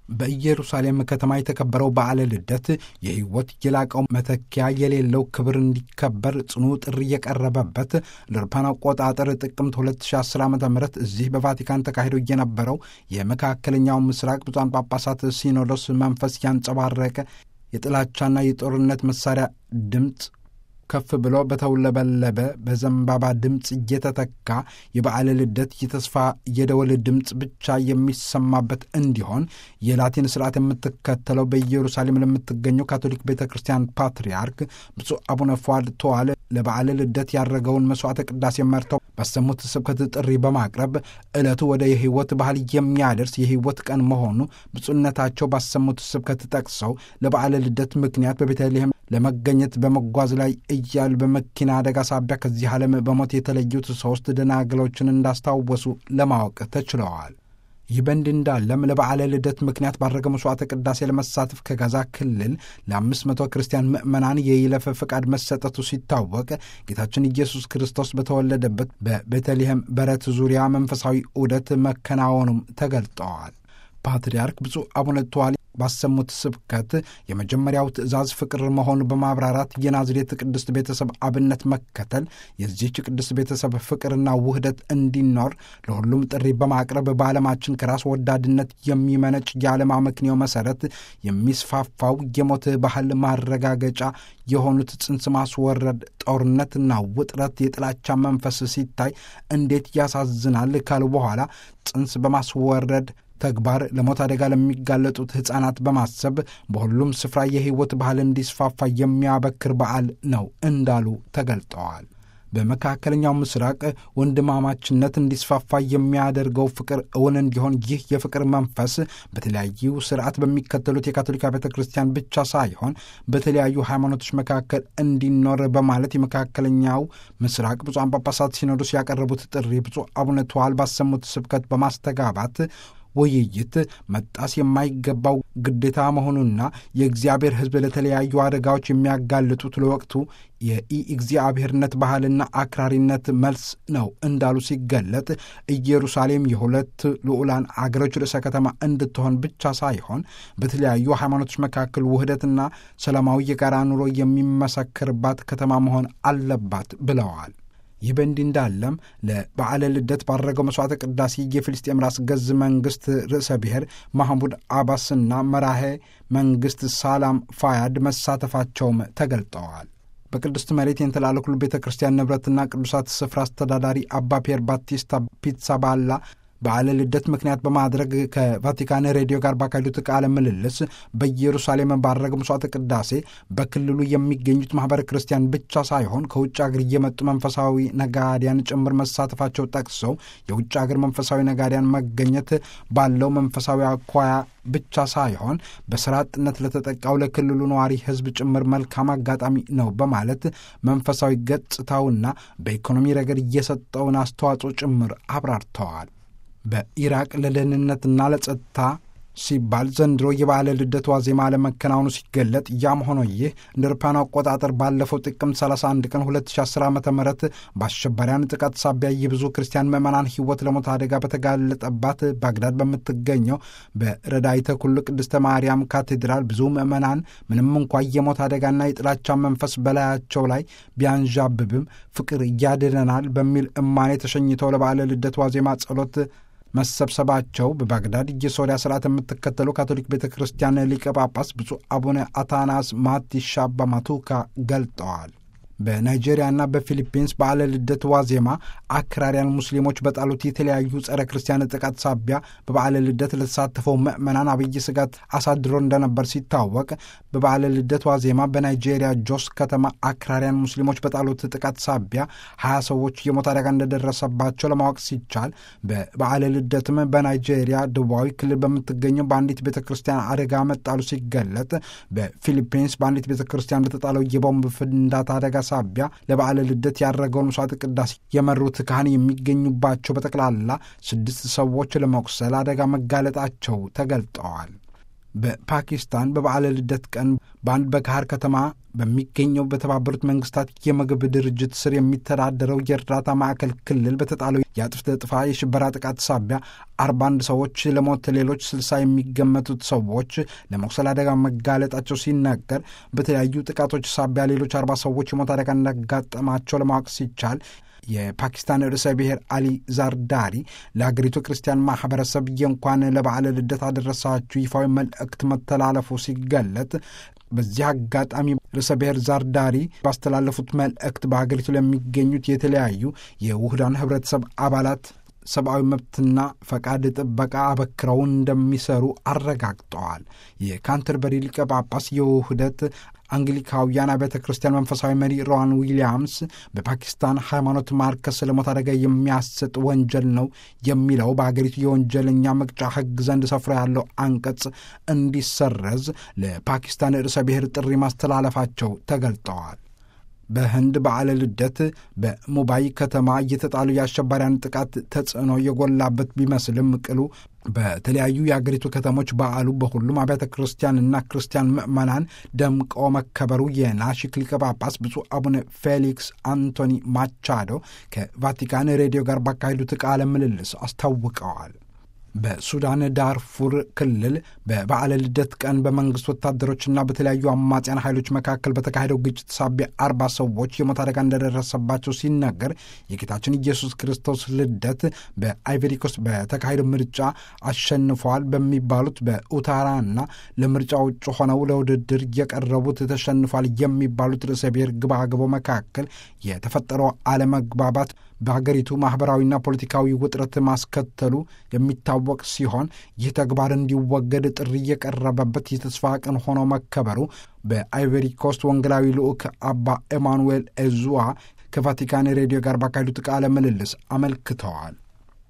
በኢየሩሳሌም ከተማ የተከበረው በዓለ ልደት የሕይወት የላቀው መተኪያ የሌለው ክብር እንዲከበር ጽኑ ጥሪ የቀረበበት ለአውሮፓውያን አቆጣጠር ጥቅምት 2010 ዓ ም እዚህ በቫቲካን ተካሂዶ የነበረው የመካከለኛው ምስራቅ ብፁዓን ጳጳሳት ሲኖዶስ መንፈስ ያንጸባረቀ የጥላቻና የጦርነት መሳሪያ ድምፅ ከፍ ብሎ በተውለበለበ በዘንባባ ድምፅ እየተተካ የበዓለ ልደት የተስፋ የደወል ድምፅ ብቻ የሚሰማበት እንዲሆን የላቲን ስርዓት የምትከተለው በኢየሩሳሌም ለምትገኘው ካቶሊክ ቤተ ክርስቲያን ፓትርያርክ ብፁዕ አቡነ ፏድ ተዋለ ለበዓለ ልደት ያደረገውን መሥዋዕተ ቅዳሴ መርተው ባሰሙት ስብከት ጥሪ በማቅረብ ዕለቱ ወደ የሕይወት ባህል የሚያደርስ የሕይወት ቀን መሆኑ ብፁዕነታቸው ባሰሙት ስብከት ጠቅሰው ለበዓለ ልደት ምክንያት በቤተልሔም ለመገኘት በመጓዝ ላይ እያሉ በመኪና አደጋ ሳቢያ ከዚህ ዓለም በሞት የተለዩት ሦስት ደናግሎችን እንዳስታወሱ ለማወቅ ተችለዋል። ይህ በእንዲህ እንዳለም ለበዓለ ልደት ምክንያት ባደረገ መሥዋዕተ ቅዳሴ ለመሳተፍ ከጋዛ ክልል ለአምስት መቶ ክርስቲያን ምዕመናን የይለፍ ፈቃድ መሰጠቱ ሲታወቅ ጌታችን ኢየሱስ ክርስቶስ በተወለደበት በቤተልሔም በረት ዙሪያ መንፈሳዊ ዑደት መከናወኑም ተገልጠዋል። ፓትርያርክ ብፁዕ አቡነ ተዋል ባሰሙት ስብከት የመጀመሪያው ትእዛዝ ፍቅር መሆኑ በማብራራት የናዝሬት ቅድስት ቤተሰብ አብነት መከተል የዚህች ቅድስት ቤተሰብ ፍቅርና ውህደት እንዲኖር ለሁሉም ጥሪ በማቅረብ በዓለማችን ከራስ ወዳድነት የሚመነጭ የዓለም አመክንዮ መሠረት የሚስፋፋው የሞት ባህል ማረጋገጫ የሆኑት ጽንስ ማስወረድ፣ ጦርነትና ውጥረት፣ የጥላቻ መንፈስ ሲታይ እንዴት ያሳዝናል ካሉ በኋላ ጽንስ በማስወረድ ተግባር ለሞት አደጋ ለሚጋለጡት ሕፃናት በማሰብ በሁሉም ስፍራ የሕይወት ባህል እንዲስፋፋ የሚያበክር በዓል ነው እንዳሉ ተገልጠዋል። በመካከለኛው ምስራቅ ወንድማማችነት እንዲስፋፋ የሚያደርገው ፍቅር እውን እንዲሆን ይህ የፍቅር መንፈስ በተለያዩ ስርዓት በሚከተሉት የካቶሊካ ቤተ ክርስቲያን ብቻ ሳይሆን በተለያዩ ሃይማኖቶች መካከል እንዲኖር በማለት የመካከለኛው ምስራቅ ብፁዓን ጳጳሳት ሲኖዶስ ያቀረቡት ጥሪ ብፁዕ አቡነ ተዋል ባሰሙት ስብከት በማስተጋባት ውይይት መጣስ የማይገባው ግዴታ መሆኑና የእግዚአብሔር ሕዝብ ለተለያዩ አደጋዎች የሚያጋልጡት ለወቅቱ የኢ እግዚአብሔርነት ባህልና አክራሪነት መልስ ነው እንዳሉ ሲገለጥ ኢየሩሳሌም የሁለት ልዑላን አገሮች ርዕሰ ከተማ እንድትሆን ብቻ ሳይሆን በተለያዩ ሃይማኖቶች መካከል ውህደትና ሰላማዊ የጋራ ኑሮ የሚመሰክርባት ከተማ መሆን አለባት ብለዋል። ይህ በእንዲህ እንዳለም ለበዓለ ልደት ባደረገው መሥዋዕተ ቅዳሴ የፊልስጤም ራስ ገዝ መንግሥት ርዕሰ ብሔር ማህሙድ አባስና መራሄ መንግሥት ሳላም ፋያድ መሳተፋቸውም ተገልጠዋል። በቅድስት መሬት የተላለኩሉ ቤተ ክርስቲያን ንብረትና ቅዱሳት ስፍራ አስተዳዳሪ አባ ፒየር ባቲስታ ፒትሳባላ በዓለ ልደት ምክንያት በማድረግ ከቫቲካን ሬዲዮ ጋር ባካሄዱት ቃለ ምልልስ በኢየሩሳሌም ባደረገ መሥዋዕተ ቅዳሴ በክልሉ የሚገኙት ማኅበረ ክርስቲያን ብቻ ሳይሆን ከውጭ አገር እየመጡ መንፈሳዊ ነጋዴያን ጭምር መሳተፋቸው ጠቅሰው የውጭ አገር መንፈሳዊ ነጋዴያን መገኘት ባለው መንፈሳዊ አኳያ ብቻ ሳይሆን በስራ አጥነት ለተጠቃው ለክልሉ ነዋሪ ሕዝብ ጭምር መልካም አጋጣሚ ነው በማለት መንፈሳዊ ገጽታውና በኢኮኖሚ ረገድ እየሰጠውን አስተዋጽኦ ጭምር አብራርተዋል። በኢራቅ ለደህንነትና ለጸጥታ ሲባል ዘንድሮ የበዓለ ልደት ዋዜማ ለመከናወኑ ሲገለጥ ያም ሆኖ ይህ እንደ አውሮፓውያኑ አቆጣጠር ባለፈው ጥቅምት 31 ቀን 2010 ዓ ም በአሸባሪያን ጥቃት ሳቢያ የብዙ ክርስቲያን ምዕመናን ሕይወት ለሞት አደጋ በተጋለጠባት ባግዳድ በምትገኘው በረዳይተ ኩሉ ቅድስተ ማርያም ካቴድራል ብዙ ምዕመናን ምንም እንኳ የሞት አደጋና የጥላቻ መንፈስ በላያቸው ላይ ቢያንዣብብም ፍቅር እያድነናል በሚል እማኔ ተሸኝተው ለበዓለ ልደት ዋዜማ ጸሎት መሰብሰባቸው በባግዳድ የሶሪያ ስርዓት የምትከተለው ካቶሊክ ቤተ ክርስቲያን ሊቀ ጳጳስ ብፁዕ አቡነ አታናስ ማቲሻባ ማቱካ ገልጠዋል። በናይጄሪያና በፊሊፒንስ በዓለ ልደት ዋዜማ አክራሪያን ሙስሊሞች በጣሉት የተለያዩ ጸረ ክርስቲያን ጥቃት ሳቢያ በበዓለ ልደት ለተሳተፈው ምዕመናን አብይ ስጋት አሳድሮ እንደነበር ሲታወቅ በበዓለ ልደት ዋዜማ በናይጄሪያ ጆስ ከተማ አክራሪያን ሙስሊሞች በጣሉት ጥቃት ሳቢያ ሀያ ሰዎች የሞት አደጋ እንደደረሰባቸው ለማወቅ ሲቻል በበዓለ ልደትም በናይጄሪያ ደቡባዊ ክልል በምትገኘው በአንዲት ቤተ ክርስቲያን አደጋ መጣሉ ሲገለጥ በፊሊፒንስ በአንዲት ቤተ ክርስቲያን ለተጣለው የቦምብ ፍንዳታ አደጋ ሳቢያ ለበዓለ ልደት ያደረገውን መስዋዕት ቅዳሴ የመሩት ካህን የሚገኙባቸው በጠቅላላ ስድስት ሰዎች ለመቁሰል አደጋ መጋለጣቸው ተገልጠዋል። በፓኪስታን በበዓለ ልደት ቀን በአንድ በካህር ከተማ በሚገኘው በተባበሩት መንግስታት የምግብ ድርጅት ስር የሚተዳደረው የእርዳታ ማዕከል ክልል በተጣለው የአጥፍተ ጥፋ የሽበራ ጥቃት ሳቢያ አርባ አንድ ሰዎች ለሞት ሌሎች ስልሳ የሚገመቱት ሰዎች ለመቁሰል አደጋ መጋለጣቸው ሲነገር በተለያዩ ጥቃቶች ሳቢያ ሌሎች አርባ ሰዎች የሞት አደጋ እንዳጋጠማቸው ለማወቅ ሲቻል የፓኪስታን ርዕሰ ብሔር አሊ ዛርዳሪ ለሀገሪቱ ክርስቲያን ማህበረሰብ የእንኳን ለበዓለ ልደት አደረሳችሁ ይፋዊ መልእክት መተላለፉ ሲገለጥ በዚህ አጋጣሚ ርዕሰ ብሔር ዛርዳሪ ባስተላለፉት መልእክት በሀገሪቱ ለሚገኙት የተለያዩ የውህዳን ህብረተሰብ አባላት ሰብአዊ መብትና ፈቃድ ጥበቃ አበክረው እንደሚሰሩ አረጋግጠዋል። የካንተርበሪ ሊቀ ጳጳስ የውህደት አንግሊካውያን አብያተ ክርስቲያን መንፈሳዊ መሪ ሮዋን ዊሊያምስ በፓኪስታን ሃይማኖት ማርከስ ለሞት አደጋ የሚያሰጥ ወንጀል ነው የሚለው በሀገሪቱ የወንጀለኛ መቅጫ ሕግ ዘንድ ሰፍሮ ያለው አንቀጽ እንዲሰረዝ ለፓኪስታን ርዕሰ ብሔር ጥሪ ማስተላለፋቸው ተገልጠዋል። በህንድ በዓለ ልደት በሙምባይ ከተማ እየተጣሉ የአሸባሪያን ጥቃት ተጽዕኖ የጎላበት ቢመስልም ቅሉ በተለያዩ የአገሪቱ ከተሞች በዓሉ በሁሉም አብያተ ክርስቲያንና ክርስቲያን ምዕመናን ደምቆ መከበሩ የናሽክ ሊቀ ጳጳስ ብፁዕ አቡነ ፌሊክስ አንቶኒ ማቻዶ ከቫቲካን ሬዲዮ ጋር ባካሄዱት ቃለ ምልልስ አስታውቀዋል። በሱዳን ዳርፉር ክልል በበዓለ ልደት ቀን በመንግስት ወታደሮችና በተለያዩ አማጽያን ኃይሎች መካከል በተካሄደው ግጭት ሳቢያ አርባ ሰዎች የሞት አደጋ እንደደረሰባቸው ሲነገር የጌታችን ኢየሱስ ክርስቶስ ልደት በአይቨሪኮስት በተካሄደው ምርጫ አሸንፈዋል በሚባሉት በኡታራና ለምርጫ ውጭ ሆነው ለውድድር የቀረቡት ተሸንፏል የሚባሉት ርዕሰ ብሔር ግባግቦ መካከል የተፈጠረው አለመግባባት በሀገሪቱ ማኅበራዊና ፖለቲካዊ ውጥረት ማስከተሉ የሚታወቅ ሲሆን ይህ ተግባር እንዲወገድ ጥሪ የቀረበበት የተስፋ ቀን ሆኖ መከበሩ በአይቨሪ ኮስት ወንጌላዊ ልዑክ አባ ኤማኑኤል ኤዙዋ ከቫቲካን ሬዲዮ ጋር ባካሄዱት ቃለ ምልልስ አመልክተዋል።